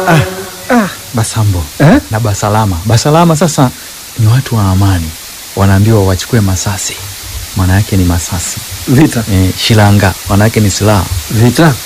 Ah, Basambo Eh? na Basalama. Basalama sasa ni watu wa amani, wanaambiwa wachukue masasi, maana yake ni masasi. vita E, shilanga maana yake ni silaha, vita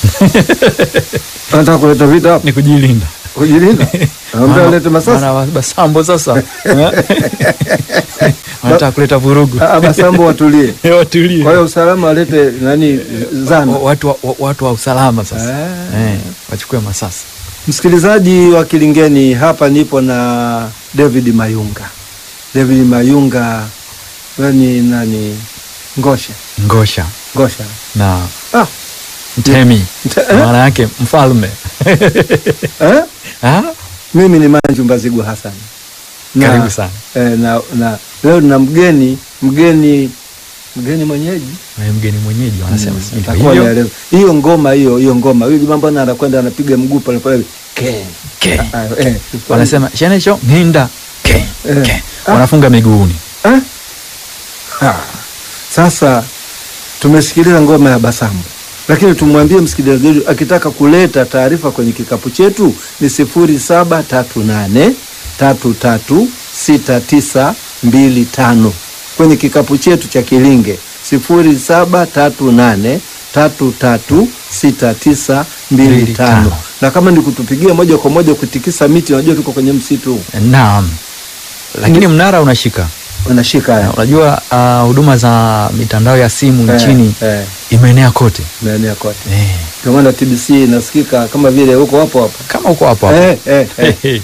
anataka kuleta vita hapa ni kujilinda. kujilinda ambia Maana- alete masasi maana wa- Basambo sasa eh? wanataka kuleta vurugu, Ah, Basambo watulie watulie. kwa hiyo usalama walete nani zana Wa- watu wa, wa- watu wa usalama sasa Ah. eh, wachukue masasi. Msikilizaji wa Kilingeni, hapa nipo na David Mayunga. David Mayunga wewe ni nani? Ngosha, Ngosha Ngosha. na Ah, Mtemi Mte- eh? maana yake mfalme eh? Ah, Mimi ni Manju Mbazigwa Hassan. Na- Karibu sana. Eh, na, na leo na mgeni mgeni mgeni mwenyeji na mgeni mwenyeji wanasema Mm, sijui ndio atakuwa hivyo. anaeleza. hiyo ngoma hiyo hiyo ngoma huyu jamaa mbona anakwenda anapiga mguu pale pale ke Ke. Ah, eh. wanasema shenesho nginda ke, Eh. ke. Ah. wanafunga miguuni Eh? Ah, Sasa tumesikiliza ngoma ya Basambo, lakini tumwambie msikilizaji wetu akitaka kuleta taarifa kwenye kikapu chetu ni sifuri saba tatu nane tatu tatu sita tisa mbili tano kwenye kikapu chetu cha Kilinge sifuri saba tatu nane tatu tatu sita tisa mbili Mbili tano tano. na kama ni kutupigia moja kwa moja kutikisa miti, unajua tuko kwenye msitu naam lakini mnara unashika unashika haya unajua ah, huduma za mitandao ya simu Eh, nchini eh. imeenea kote maeneo kote eh, Ndio maana TBC inasikika kama vile huko hapo hapo. kama uko hapo hapo Eh, eh, eh.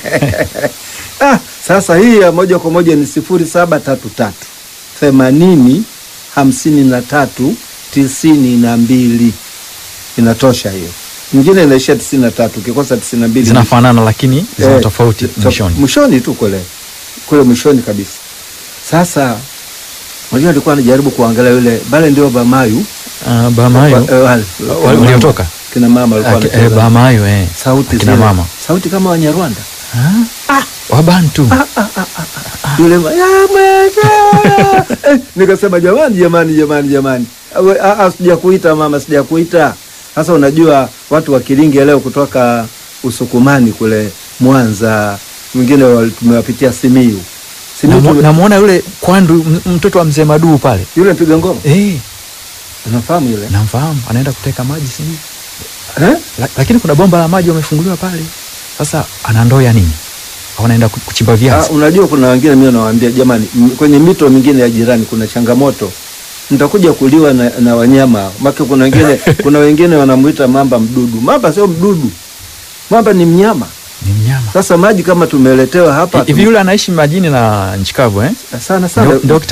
Ah, sasa hii ya moja kwa moja ni sifuri saba tatu tatu themanini hamsini na tatu tisini na mbili inatosha hiyo. Nyingine inaishia tisini na tatu ukikosa tisini na mbili zinafanana lakini zina Eh, tofauti to- mwishoni mwishoni tu kule kule mwishoni kabisa. Sasa unajua alikuwa anajaribu kuangalia yule bale ndio Bamayu Ah, Bamayo Wa- eh, wale, wa- kina mama. waliotoka kina mama walikuwa Ah, ki- eh, wanacheza. Bamayo eh. sauti Akina zile. mama sauti kama Wanyarwanda Ah, Wabantu yule ma- ya mwenyewe. Eh, nikasema jamani jamani jamani jamani Awe- ah, ah, sijakuita mama sijakuita sasa unajua watu wa Kilinge leo kutoka Usukumani kule Mwanza mwingine wal- tumewapitia Simiyu Simiyu Namu- tume- namwona yule kwandu m- mtoto wa mzee Maduu pale yule mpiga ngoma eh, unafahamu yule namfahamu anaenda kuteka maji sijui eh? La, lakini kuna bomba la maji wamefunguliwa pale sasa ana ndoo ya nini au anaenda ku- kuchimba Ah, viazi unajua kuna wengine mimi nawaambia jamani, m- kwenye mito mingine ya jirani kuna changamoto, mtakuja kuliwa na, na wanyama make. Kuna wengine kuna wengine wanamuita mamba mdudu. Mamba sio mdudu, mamba ni mnyama. ni mnyama Sasa maji kama tumeletewa hapa hivi yule anaishi majini na nchi kavu eh? sana sana Ndio- ndio